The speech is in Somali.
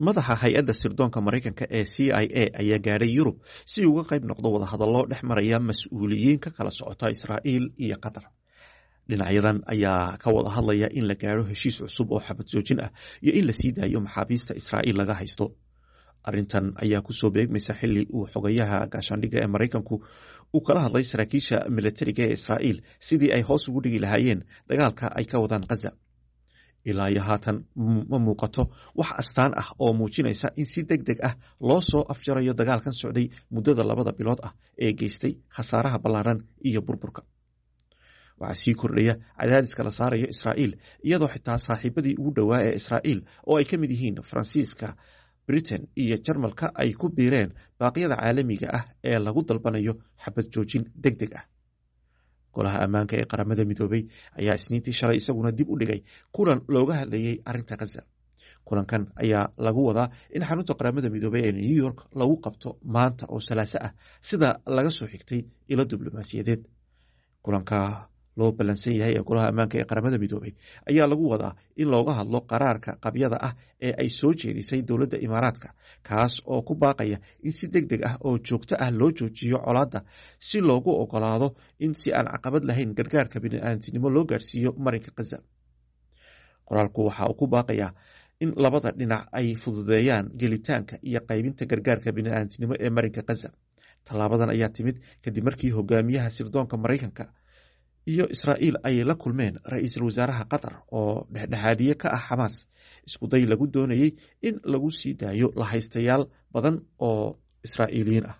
madaxa hay-adda sirdoonka maraykanka ee c i a ayaa gaadhay yurub si uga qayb noqdo wadahadallo dhex maraya mas-uuliyiin ka kala socota israa'iil iyo qatar dhinacyadan ayaa ka wada hadlaya in la gaadho heshiis cusub oo xabad joojin ah iyo in la sii daayo maxaabiista israa'iil laga haysto arrintan ayaa kusoo beegmaysa xili uu xogayaha gaashaandhigga ee maraykanku uu kala hadlay saraakiisha milatariga ee israa'iil sidii ay hoos ugu dhigi lahaayeen dagaalka ay ka wadaan khaza ilaa iyo haatan ma muuqato wax astaan ah oo muujinaysa in si deg deg ah loo soo afjarayo dagaalkan socday muddada labada bilood ah ee geystay khasaaraha ballaaran iyo burburka waxaa sii kordhaya cadaadiska la saarayo israa'iil iyadoo xitaa saaxiibadii ugu dhowaa ee israa'iil oo ay ka mid yihiin faransiiska britain iyo jarmalka ay ku biireen baaqyada caalamiga ah ee lagu dalbanayo xabad joojin deg deg ah golaha ammaanka ee qaramada midoobey ayaa isniintii shalay isaguna dib u dhigay kulan looga hadlayey arrinta khaza kulankan ayaa lagu wadaa in xarunta qaramada midoobey ee new york lagu qabto maanta oo salaaso ah sida laga soo xigtay ilo diblomaasiyadeed kulanka loo ballansan yahay ee golaha ammaanka ee qaramada midoobey ayaa lagu wadaa in looga hadlo qaraarka qabyada ah ee ay soo jeedisay dowladda imaaraadka kaas oo ku baaqaya in si deg deg ah oo joogto ah loo joojiyo colaadda si loogu ogolaado in si aan caqabad lahayn gargaarka bini'aadamtinimo loo gaarsiiyo marinka khaza qoraalku waxa uu ku baaqayaa in labada dhinac ay fududeeyaan gelitaanka iyo qaybinta gargaarka bini'aadamtinimo ee marinka khaza tallaabadan ayaa timid kadib markii hogaamiyaha sirdoonka maraykanka iyo israa'iil ay la kulmeen ra-iisul wasaaraha qatar oo dhexdhexaadiye ka ah xamaas iskuday lagu doonayey in lagu sii daayo lahaystayaal badan oo israa'iiliyiin ah